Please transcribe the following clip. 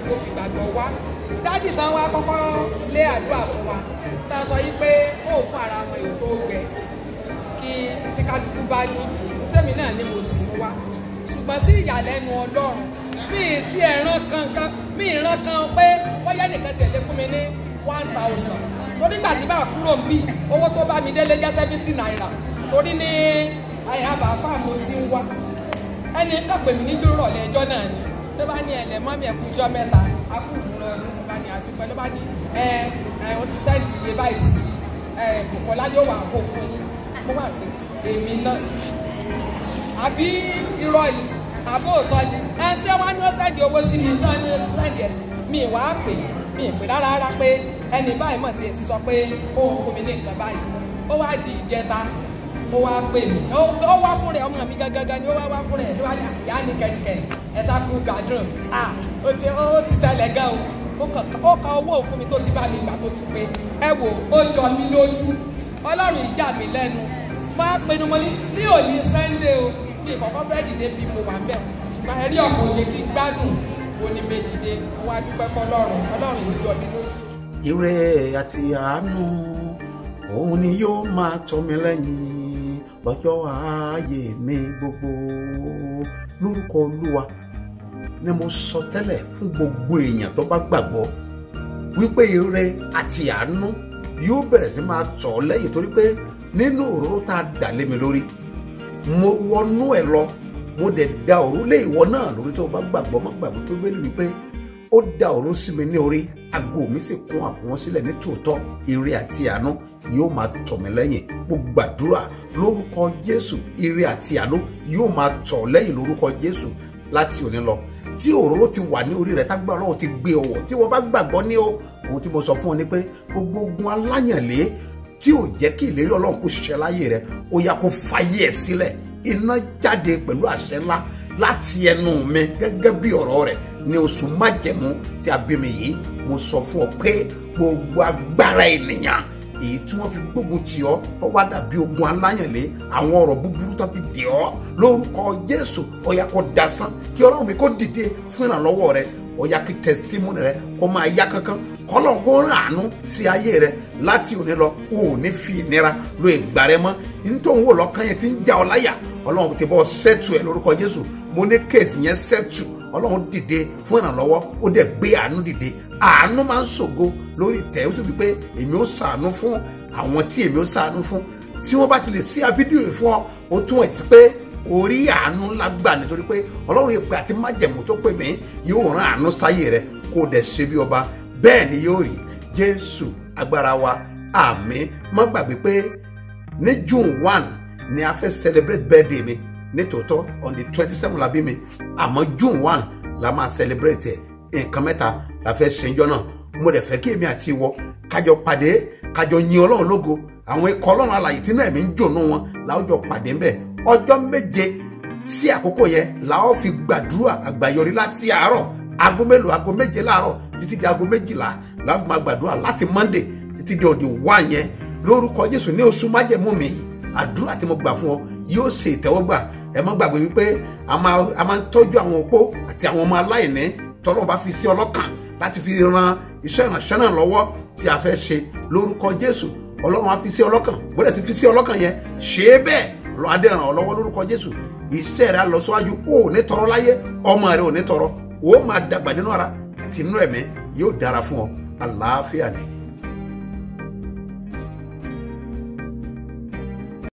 mo fi gbàgbọ́ wá dádì tán wá kọ́kọ́ lé àdúrà fún wa tá a sọ yí pé oògùn ara wọn yóò tó gbẹ kí tí kálukú bá ní tèmi náà ni mo sì mú wá ṣùgbọ́n sí ìyàlẹ́nu ọlọ́run mi ì tí ẹ̀ràn kankan mi ì ràn kan pé bóyá nìkan tiẹ̀ lè fún mi ní one thousand torí gbà tí bá kúrò ń bì owó tó bá mi délé jẹ́ seventy naira torí ní àyàbá fáàmù ti ń wá ẹni kan pè mí ní dúró ọ̀lẹ́ ẹjọ́ náà ni ló bá ní ẹlẹ́ mọ́mí ẹ̀ fún ijọ́ mẹ́ta akúrò ló bá ní àdúpẹ́ ló bá ní ẹ ẹ o ti sẹ́ẹ̀dì iye báyìí sí ẹ Bùkọ́lá yóò wà kó fún yín mo wà pé èmi náà àbí irọ́ yìí àbó òótọ́ ni ẹ ṣé wọ́n ní ó sẹ́ẹ̀dì owó sí mi náà ní ó ti sẹ́ẹ̀dì ẹ̀ sí mi wà á pè mi ì pè rárá rárá pé ẹni báyìí mọ̀ tiẹ̀ ti sọ pé ó ń fún mi ní nǹkan báyìí ó wá di ìjẹta ó wá pè mí ó wá fún rẹ ọmọ mi gangan ni ó wá wá fún rẹ ló wá yà yá ní kẹ̀kẹ́ ẹ sá kú gàdùn ah ó ti ó ti ṣẹlẹ̀ gan o ó ka owó fún mi tó ti bá mi gbà tó ti pé ẹ wò ó jọ mí lójú ọlọ́run ìjà mi lẹ́nu máa pinnu mo ní ní òní sunday o ní ìkọ̀kọ́ fẹ́ dìde bí mo wà bẹ́ẹ̀ ṣùgbọ́n ẹ̀rí ọ̀pọ̀ òye kí n gbádùn ó ní méjìdé wá dúpẹ́ fọlọ́run ọlọ́run ló jọ mí lójú. ire àti àánú òun ni yóò máa tọ́ mi lẹ́yìn lọ́jọ́ ààyè mi gbogbo lórúkọ olúwa ni mo sọ tẹ́lẹ̀ fún gbogbo èèyàn tó bá gbàgbọ́ wípé ire àti àánú yóò bẹ̀rẹ̀ sí máa tọ̀ ọ́ lẹ́yìn torí pé nínú òróró tá a dà lé mi lórí mo wọnú ẹ̀ lọ mo dẹ̀ da òrólé ìwọ náà lórí tó o bá gbàgbọ́ má gbàgbọ́ pé bẹ́ẹ̀ wípé ó da òró sí mi ní orí aago mi sì kún àkúnwọ́n sílẹ̀ ní tòótọ́ ire àti àánú yóò máa tọ̀ mí lẹ́yìn mo gbàdúrà lórúkọ jésù ire àti àánú yóò máa tọ̀ lẹ́yìn lórúkọ jésù láti òní lọ tí òróró ti wà ní orí rẹ tágbà ọlọ́run ti gbé ọwọ́ tí wọ́n bá gbàgbọ́ ní o ohun tí mo sọ fún ọ ni pé gbogbo ogun aláyànlé tí ò jẹ́ kí ìlérí ọlọ́run kó ṣiṣẹ́ láyé rẹ ó yá kó fàyè ẹ̀ sílẹ̀ iná jáde pẹ̀lú àṣẹ ńlá láti ẹnu mi gẹ́gẹ́ bí ọ̀rọ̀ rẹ̀ ní oṣù májẹ̀mú tí a bí mi yìí mo sọ fún ọ pé gbogbo agbára ènìyàn èyí tí wọ́n fi gbógun tì ọ́ ó wá dàbí ogun aláyànlé àwọn ọ̀rọ̀ búburú tó fi dè ọ́ lórúkọ jésù ó yá kó dasán kí ọlọ́run mi kó dìde fún ìrànlọ́wọ́ rẹ ó yá kí tẹsítímọ́nì rẹ kó máa yá kankan kọ́lọ́n kó rán àánú sí ayé rẹ láti òní lọ o ò ní fi ìnira lo ìgbà rẹ mọ́ nítorí wò lọ́kàn yẹn ti ń já ọ láyà ọlọ́run ti bọ́ sẹ́tù ẹ̀ lórúkọ jésù mo ní kéèsì yẹn sẹ́tù ọlọ́run dìde fún ìrànlọ́wọ́ ó dẹ̀ gbé àánú dìde àánú máa ń ṣògo lórí ìtẹ́ ó sì fi pé èmi ó ṣàánú fún àwọn tí èmi ó ṣàánú fún tí wọ́n bá ti lè sí fídíò yìí fún ọ ó túmọ̀ sí pé orí àánú ńlá gbà nítorí pé ọlọ́run yìí pé àti májẹ̀mú tó pè mí yóò rán àánú sáyé rẹ kó o dẹ̀ ṣe bí ọba bẹ́ẹ̀ ni yóò rí jésù agbára wa àmín má gbàgbé pé ní june one ni a fẹ́ celebrate birthday mi nítòótọ́ on the twenty seven la bí mi àmọ́ june one la máa celebrate ẹ̀ nǹkan mẹ́ta la fẹ́ ṣèjọ́ náà mo dẹ̀ fẹ́ kí èmi àti ìwọ kájọ pàdé kájọ yin ọlọ́run lógo àwọn ikọ̀ ọlọ́run alàyè tí náà mi ń jònú wọn láwùjọ pàdé ńbẹ̀ ọjọ́ méje sí àkókò yẹn la ó fi gbàdúrà àgbàyọrí láti àárọ̀ aago mélòó aago méje láàárọ̀ títí di aago méjìlá la ó fi máa gbàdúrà láti monday títí di òde wá yẹn lórúkọ jésù ní oṣù májẹ̀mú mi yìí àdúrà tí mo gbà fún ọ yóò ṣe ìtẹ́wọ́gbà ẹ má gbàgbé wípé a máa ń tọ́jú àwọn opó àti àwọn ọmọ aláìní tọ́lọ́run bá fi sí ọlọ́kàn láti fi ran iṣẹ́ ìrànṣẹ́ náà lọ́wọ́ tí a fẹ́ ṣe lórúkọ jésù ọlọ́run á fi sí ọlọ́kàn bóde ti fi sí ọlọ́kàn yẹn ṣe é bẹ́ẹ̀ ọlọ́run á dẹ̀ ràn ọ́ lọ́wọ́ lórúkọ jésù iṣẹ́ rẹ̀ á lọ síwájú ó ò ní tọrọ láyé ọmọ rẹ̀ ò ní tọrọ ó máa dàgbà nínú ara àti inú ẹ̀mí yóò dára fún ọ àlàáfíà ni.